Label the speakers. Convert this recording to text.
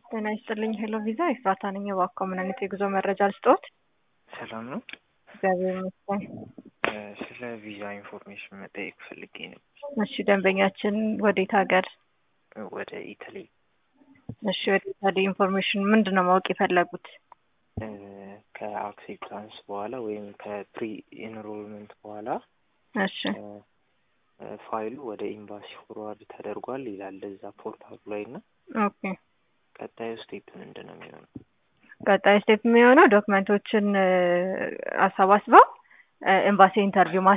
Speaker 1: ጤና ይስጥልኝ ሄሎ ቪዛ ኤፍራታ ነኝ። እባክዎ ምን አይነት የጉዞ መረጃ ልስጥዎት?
Speaker 2: ሰላም ነው።
Speaker 1: እግዚአብሔር ይመስገን።
Speaker 2: እ ስለ ቪዛ ኢንፎርሜሽን መጠየቅ ፈልጌ ነው።
Speaker 1: እሺ ደንበኛችን ወዴት ሀገር?
Speaker 2: ወደ ኢታሊ
Speaker 1: እሺ ወደ ኢታሊ ኢንፎርሜሽን ምንድን ነው ማወቅ የፈለጉት?
Speaker 2: እ ከአክሴፕታንስ በኋላ ወይም ከፕሪ ኢንሮልመንት በኋላ
Speaker 1: እሺ
Speaker 2: እ እ ፋይሉ ወደ ኤምባሲ ፎርዋርድ ተደርጓል ይላል እዛ ፖርታሉ ላይ እና
Speaker 1: ኦኬ
Speaker 2: ቀጣዩ ስቴፕ ምንድን ነው የሚሆነው?
Speaker 1: ቀጣይ ስቴፕ የሚሆነው ዶክመንቶችን እ አሰባስበው እ ኤምባሲ ኢንተርቪው